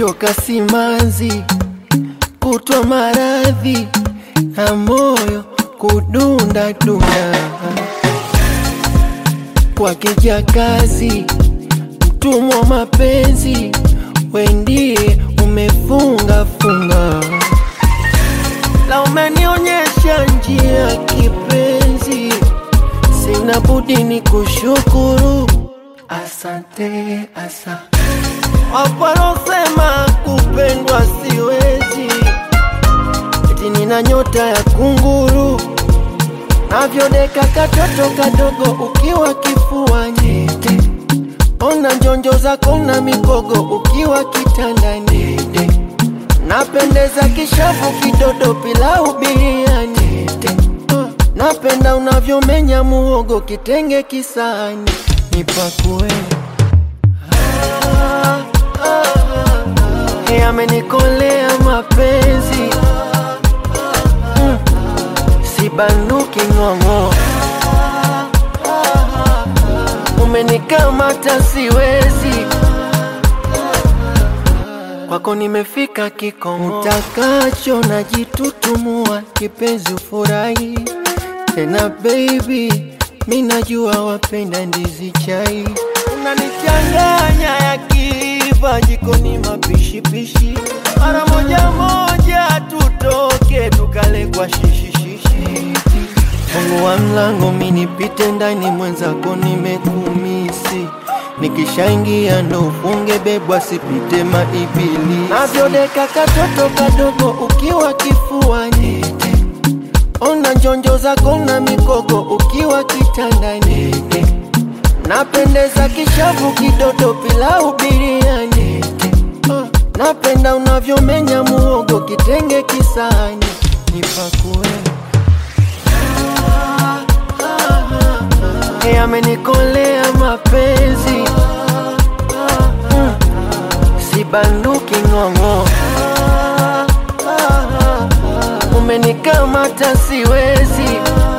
nimechoka simanzi, kutwa maradhi na moyo kudunda dunda, kwa kijakazi mtumwa mapenzi, wendie umefunga funga, la umenionyesha njia kipenzi, sina budi ni kushukuru, asante asa Waparosema kupendwa siwezi, eti nina nyota ya kunguru, navyodeka katoto kadogo ukiwa kifuani, ona njonjo zako na mikogo ukiwa kitandani, napendeza kishavu kidodo pilau biriani, napenda unavyomenya muhogo kitenge kisani, nipakue amenikolea mapenzi mm. Sibanduki ng'ong'o, umenikamata siwezi, kwako nimefika kikomo, utakacho najitutumua, kipenzi ufurahi tena baby, mi najua wapenda ndizi chai, unanichanganya yakiiva jikoni mapishipishi, mara moja moja tutoke tukale kwa shishishishi. Mungu wa mlango mi nipite ndani, mwenzako nimekumisi, nikishaingia ndo ufunge bebwa, sipite maibili, navyodeka katoto kadogo ukiwa kifuani Ona njonjo zako na mikogo ukiwa kitandani, napendeza kishavu kidodo pilau biriani, napenda unavyomenya muhogo kitenge kisani, nipakue amenikolea mapenzi mm. Sibanduki ng'ong'o umenikamata siwezi,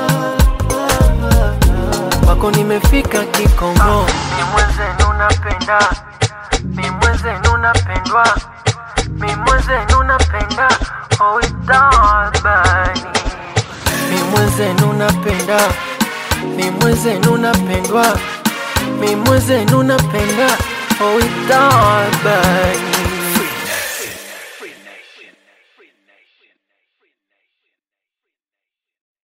kwako nimefika kikomo. Mi mwenzenu napenda, mi mwenzenu napendwa, mi mwenzenu napenda, oh itabani. Mi mwenzenu napenda, mi mwenzenu napendwa, mi mwenzenu napenda, oh itabani